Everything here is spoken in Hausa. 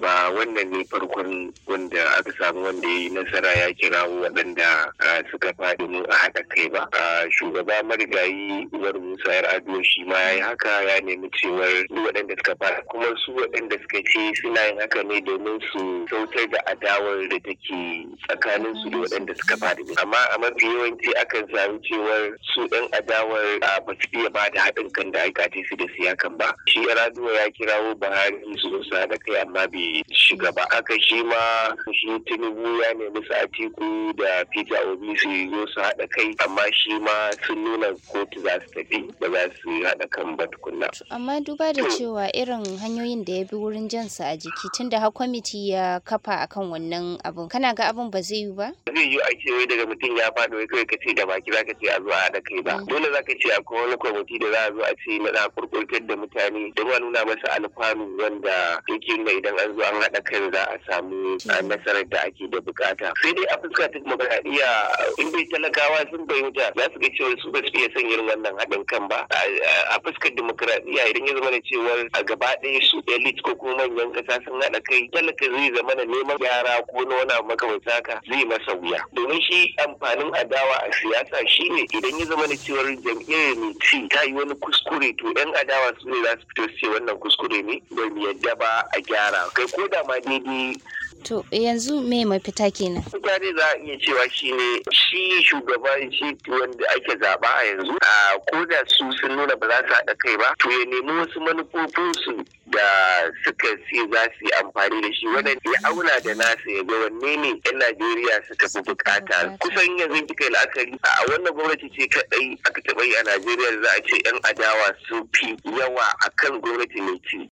ba wannan ne farkon wanda aka samu wanda ya yi nasara ya kirawo waɗanda suka faɗi mu a haɗa kai ba shugaba marigayi uwar musa yar ado shi ma ya yi haka ya nemi cewar waɗanda suka faɗi kuma su waɗanda suka ce suna yin haka ne domin su sautar da adawar da take tsakanin su da waɗanda suka faɗi amma a mafi yawanci akan samu cewar su ɗan adawar ba su iya ba da haɗin kan da aka ce su da siyakan ba shi raduwa ya kirawo buhari su zo su haɗa kai amma bai shiga ba haka shi ma shi tinubu ya nemi su atiku da peter obi su zo su haɗa kai amma shi ma sun nuna kotu za su tafi ba za su haɗa kan ba tukunna. amma duba da cewa irin hanyoyin da ya bi wurin jansa a jiki tunda har kwamiti ya kafa akan wannan abun kana ga abun ba zai yi ba? zai yi ake wai daga mutum ya faɗi wai kawai ka ce da baki za ka ce a zo a haɗa kai ba dole za ka ce akwai wani kwamiti da za a zo a ce na za kurkurtar da mutane don a nuna masa alfanu wanda yake nuna idan an zo an haɗa kai za a samu nasarar da ake da bukata sai dai a fuska ta demokradiyya in bai talakawa sun fahimta za su ga cewa su ba su iya son irin wannan haɗin kan ba a fuskar demokradiyya idan ya zama da cewar a gaba ɗaya su elite ko kuma manyan ƙasa sun haɗa kai talaka zai zama da neman gyara ko na wani abu makamanta haka zai masa wuya domin shi amfanin adawa a siyasa shine idan ya zama da cewar jam'iyyar mai ci ta yi wani kuskure to yan adawa su ne za su fito su ce wannan kuskure ne ba mu yadda ba a gyara kai ko da ma daidai To yanzu me mafita kenan? Mutane za a iya cewa shi ne shi shugaban shi wanda ake zaba a yanzu a ko da su sun nuna ba za su haɗa kai ba to ya nemi wasu manufofinsu da suka ce za su yi amfani da shi wannan ya auna da nasa ya ga wanne ne yan Najeriya suka fi bukata kusan yanzu kika yi la'akari a wannan gwamnati ce kaɗai aka taɓa yi a Najeriya za a ce yan adawa sun fi yawa akan gwamnati mai ci